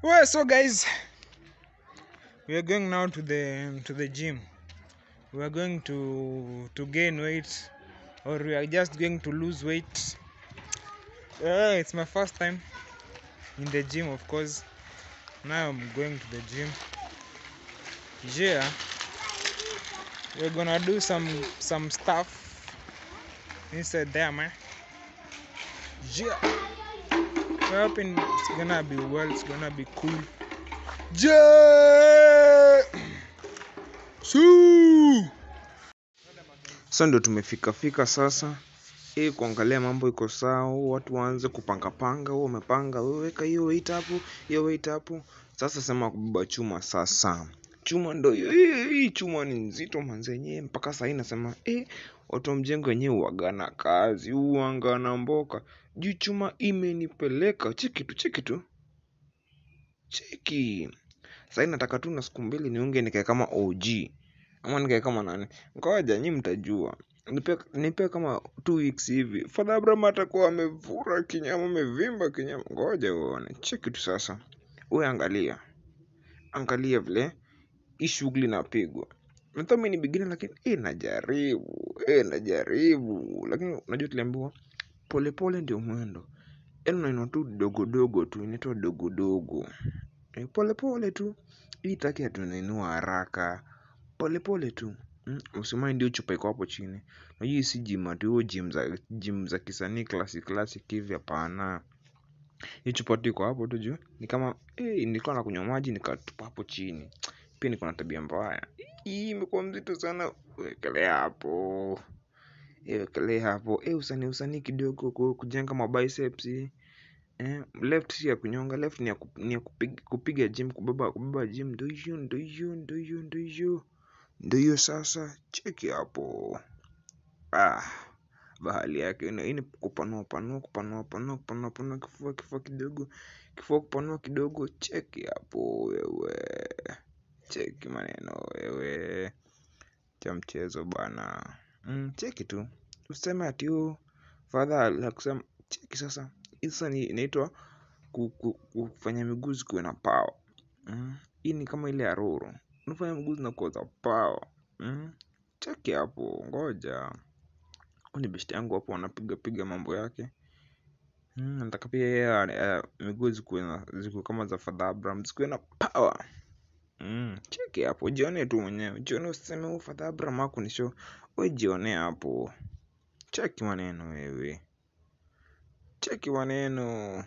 Well, so guys, we are going now to the to the gym. We are going to to gain weight, or we are just going to lose weight. Uh, it's my first time in the gym, of course. Now I'm going to the gym. Yeah, we're gonna do some some stuff inside there, man. Yeah. We're hoping it's gonna be well, it's gonna be cool. Yeah! Suu! Sasa ndo tumefika fika sasa ili kuangalia mambo iko sawa, watu waanze kupangapanga. Wewe umepanga, wewe weka hiyo weight hapo, hiyo weight hapo. Sasa sema kubeba chuma sasa. Chuma ndo hiyo, hii hii chuma ni nzito manzenye, mpaka sahii nasema eh, watu wa mjengo wenyewe uagana kazi, uangana mboka juu chuma imenipeleka. Cheki tu, cheki tu, cheki. Sahii nataka tu na siku mbili niunge nikae kama OG ama nikae kama nani, ngoja nyi mtajua. Nipe, nipe kama two weeks hivi, Father Abraham atakuwa amevura kinyama, amevimba kinyama. Ngoja uone, cheki tu sasa. Wewe angalia, angalia vile hii shughuli inapigwa. Nadhani mimi ni beginner lakini eh, najaribu eh, najaribu, lakini unajua tuliambiwa polepole ndio mwendo, yaani unainua tu dogo dogo tu, inaitwa dogo dogo eh, polepole tu. Hii taki hatunainua haraka, polepole tu mm, usimani ndio chupa iko hapo chini. Unajua hii si gym ati huo gym za gym za kisanii classic classic hivi, hapana. Hii chupa tu iko hapo tu juu, ni kama eh, nilikuwa nakunywa maji nikatupa hapo chini. Pia niko na tabia mbaya, hii imekuwa mzito sana. Wekelea hapo eh, wekelea hapo eh, usanii usanii kidogo ku- kujenga mabiceps eh, left si ya kunyonga, left ni ya, ku, ni ya kupiga, kupiga gym, kubeba kubeba gym. Ndio hiyo ndio hiyo ndio hiyo ndio hiyo ndio hiyo. Sasa cheki hapo, ah, bahali yake ina ini kupanua panua kupanua panua kupanua panua kifua kifua kidogo kifua kupanua kidogo. Cheki hapo wewe, cheki maneno wewe, cha mchezo bwana. Mm, cheki tu, useme ati huu fadha la kusema. Cheki sasa, hii sasa ni inaitwa ku, ku, kufanya miguu zikuwe na power. Mm, hii ni kama ile ya Roro, unafanya miguu zinakuwa za power. Mm, cheki hapo, ngoja huyu ni beshte yangu hapo, anapiga piga mambo yake. Mm, nataka pia yeye uh, miguu zikuwe na zikuwe kama za Father Abraham, zikuwe na power. Mm, cheki hapo, jione tu mwenyewe, jione, usiseme huyu Father Abraham hakunishow. Wewe jione hapo, cheki maneno wewe, cheki maneno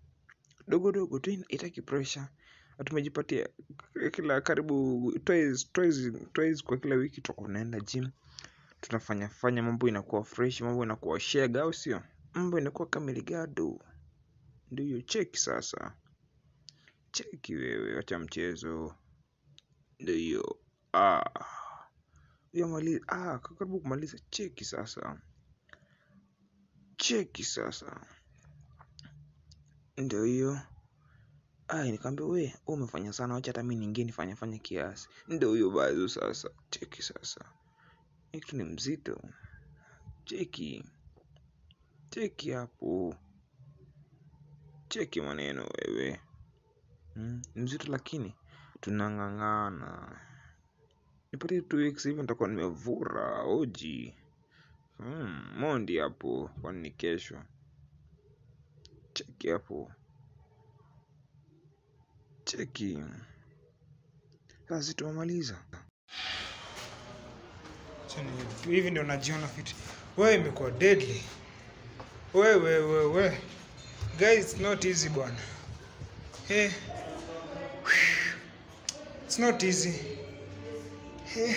dogo dogo tu, itaki pressure. Na tumejipatia kila karibu twice, twice, twice kwa kila wiki tutakuwa tunaenda gym, tunafanya fanya mambo inakuwa fresh, mambo inakuwa shega, au sio? Mambo inakuwa kameligado. Ndio hiyo, cheki sasa, cheki wewe, acha mchezo. Ndio hiyo, ah, hiyo maliza, ah, karibu kumaliza. Cheki sasa, cheki sasa, ndio hiyo. Ah, nikamwambia we, wewe umefanya sana, wacha hata mimi niingie nifanye fanye kiasi. Ndio hiyo bazo sasa, cheki sasa, hii kitu ni mzito. Cheki, cheki hapo, cheki maneno wewe. Mm, ni mzito lakini tunang'ang'ana. Nipate two weeks hivi nitakuwa nimevura oji. Mm, mondi hapo, kwani ni kesho. Cheki hapo, cheki. Sasa tumemaliza. Hivi ndio najiona fit. Wewe imekuwa deadly. Wewe wewe wewe. Guys, it's not easy bwana. Hey. It's not easy. Hey.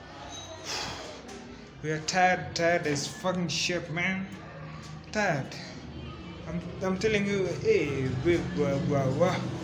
We are tired, tired as fucking shit, man. Tired. I'm, I'm telling you, hey, big, blah, blah, blah.